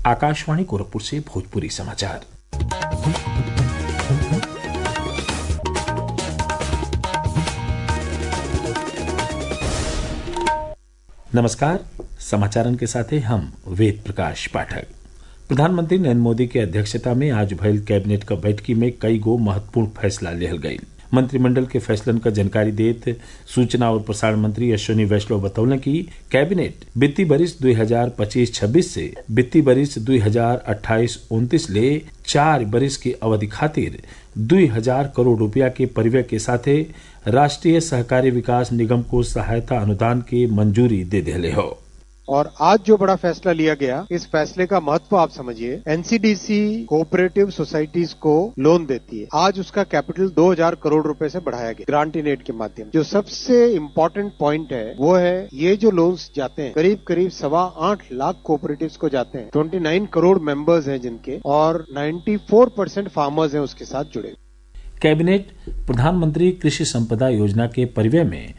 आकाशवाणी गोरखपुर से भोजपुरी समाचार नमस्कार समाचारन के साथ हम वेद प्रकाश पाठक प्रधानमंत्री नरेंद्र मोदी के अध्यक्षता में आज भयल कैबिनेट क बैठकी में कई गो महत्वपूर्ण फैसला लिहल गयी मंत्रिमंडल के फैसलन क जानकारी देत सूचना और प्रसारण मंत्री अश्विनी वैष्णव बतौलन कि कैबिनेट वित्तीय बरिस 2025-26 से वित्तीय बरिस 2028-29 ले चार बरिस की अवधि खातिर दुई हजार करोड़ रुपया के परिव्यय के साथे राष्ट्रीय सहकारी विकास निगम को सहायता अनुदान के मंजूरी दे दिले हो और आज जो बड़ा फैसला लिया गया इस फैसले का महत्व आप समझिए एनसीडीसी कोऑपरेटिव सोसाइटीज को लोन देती है आज उसका कैपिटल 2000 करोड़ रुपए से बढ़ाया गया ग्रांट इन एड के माध्यम जो सबसे इम्पोर्टेंट पॉइंट है वो है ये जो लोन्स जाते हैं करीब करीब सवा आठ लाख कोऑपरेटिव को जाते हैं 29 करोड़ मेंबर्स हैं जिनके और 94 परसेंट फार्मर्स हैं उसके साथ जुड़े कैबिनेट प्रधानमंत्री कृषि संपदा योजना के परिव्यय में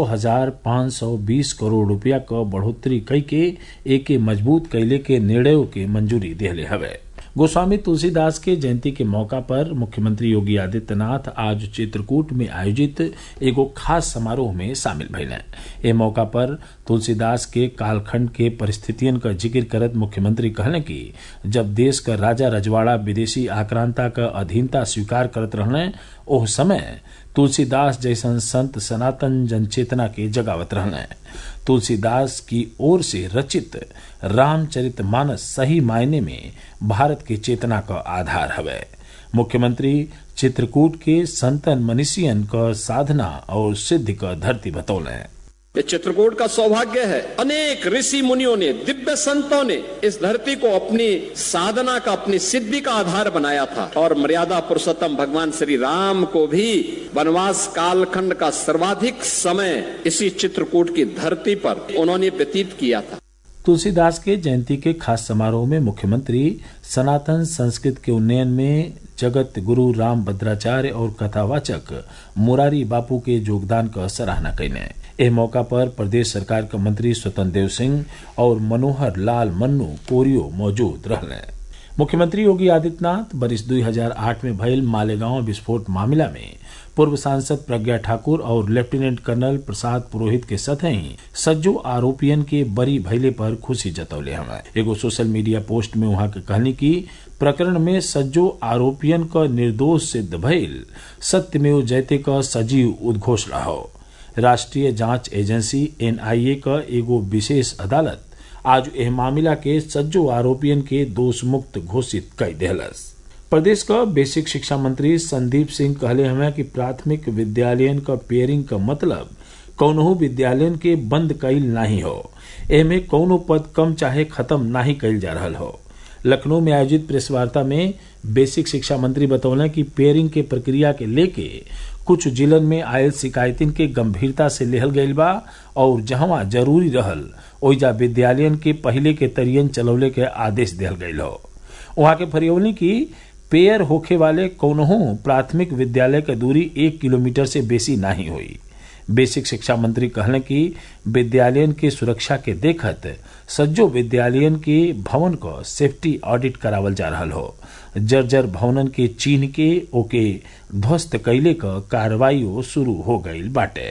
6,520 करोड़ रुपया क बढ़ोतरी कई के एके मजबूत कैले के निर्णयों के मंजूरी दिहले हवे गोस्वामी तुलसीदास के जयंती के मौका पर मुख्यमंत्री योगी आदित्यनाथ आज चित्रकूट में आयोजित एगो खास समारोह में शामिल भइले ए मौका पर तुलसीदास के कालखंड के परिस्थितियन का जिक्र करत मुख्यमंत्री कहले कि जब देश का राजा रजवाड़ा विदेशी आक्रांता का अधीनता स्वीकार करत रहने ओह समय तुलसीदास जैसन संत सनातन जनचेतना के जगावत रहने तुलसीदास की ओर से रचित रामचरित मानस सही मायने में भारत की चेतना का आधार हवे मुख्यमंत्री चित्रकूट के संतन मनीषियन का साधना और सिद्धि का धरती बतौले ये चित्रकूट का सौभाग्य है अनेक ऋषि मुनियों ने दिव्य संतों ने इस धरती को अपनी साधना का अपनी सिद्धि का आधार बनाया था और मर्यादा पुरुषोत्तम भगवान श्री राम को भी वनवास कालखंड का सर्वाधिक समय इसी चित्रकूट की धरती पर उन्होंने व्यतीत किया था तुलसीदास के जयंती के खास समारोह में मुख्यमंत्री सनातन संस्कृत के उन्नयन में जगत गुरु राम भद्राचार्य और कथावाचक मुरारी बापू के योगदान का सराहना कैने एह मौका पर प्रदेश सरकार के मंत्री स्वतंत्र देव सिंह और मनोहर लाल मन्नू कोरियो मौजूद रहने मुख्यमंत्री योगी आदित्यनाथ बरिस 2008 में भयल मालेगांव विस्फोट मामला में पूर्व सांसद प्रज्ञा ठाकुर और लेफ्टिनेंट कर्नल प्रसाद पुरोहित के सतही सज्जो आरोपियन के बरी भैले पर खुशी जतौले हमें एगो सोशल मीडिया पोस्ट में वहां के कहनी की प्रकरण में सज्जो आरोपियन का निर्दोष सिद्ध भइल सत्यमेव जयते का सजीव उद्घोषणा हो राष्ट्रीय जांच एजेंसी एनआईए का एगो विशेष अदालत आज एह मामला के सज्जो आरोपियन के दोष मुक्त घोषित कर दिलस प्रदेश का बेसिक शिक्षा मंत्री संदीप सिंह कहले हमें कि प्राथमिक विद्यालयन का पेयरिंग का मतलब कौनहू विद्यालयन के बंद कैल नहीं हो एमे कौनो पद कम चाहे खत्म नहीं कैल जा रहा हो लखनऊ में आयोजित प्रेस वार्ता में बेसिक शिक्षा मंत्री बतौले कि पेयरिंग के प्रक्रिया के लेके कुछ जिलन में आयल शिकायतिन के गंभीरता से लेहल गईल बा और जहवा जरूरी रहल ओइजा विद्यालयन के पहले के तरियन चलौले के आदेश दिहल गईल हो वहां के फरियौली की पेयर होखे वाले कौनहू प्राथमिक विद्यालय के दूरी एक किलोमीटर से बेसी नहीं हुई बेसिक शिक्षा मंत्री कहले कि विद्यालयन के सुरक्षा के देखत सज्जो विद्यालयन के भवन को सेफ्टी ऑडिट करावल जा रहा हो जर्जर भवनन के चिन्ह के ओके ध्वस्त कैले क कार्रवाई शुरू हो गई बाटे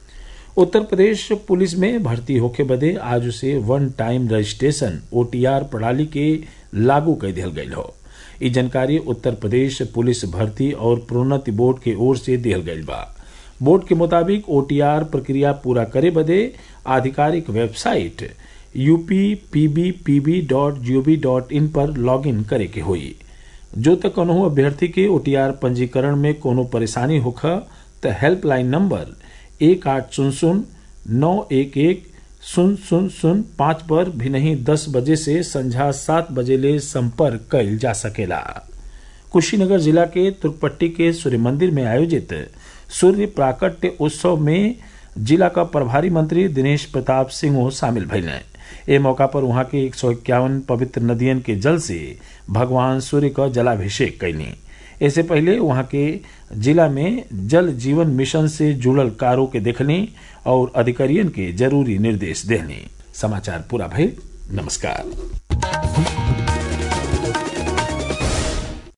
उत्तर प्रदेश पुलिस में भर्ती होके बदे आज से वन टाइम रजिस्ट्रेशन ओटीआर प्रणाली के लागू कर दिया गई हो ई जानकारी उत्तर प्रदेश पुलिस भर्ती और प्रोन्नति बोर्ड के ओर से दिहल गई बा बोर्ड के मुताबिक ओटीआर प्रक्रिया पूरा करे बदे आधिकारिक website UP dot G O V dot in पर लॉग इन करे के हुई जो तक कौनहू अभ्यर्थी के ओटीआर पंजीकरण में कोनो परेशानी होख त हेल्पलाइन नंबर एक आठ शून्य शून्य नौ एक एक शून्य शून्य शून्य पाँच पर भी नहीं दस बजे से संझा सात बजे ले संपर्क कैल जा सकेला कुशीनगर जिला के तुर्कपट्टी के सूर्य मंदिर में आयोजित सूर्य प्राकट्य उत्सव में जिला का प्रभारी मंत्री दिनेश प्रताप सिंह शामिल भइले ए मौका पर वहां के एक सौ इक्यावन पवित्र नदियन के जल से भगवान सूर्य का जलाभिषेक कैनी इससे पहले वहां के जिला में जल जीवन मिशन से जुड़ल कारों के देखनी और अधिकारियन के जरूरी निर्देश देनी समाचार पूरा भइल नमस्कार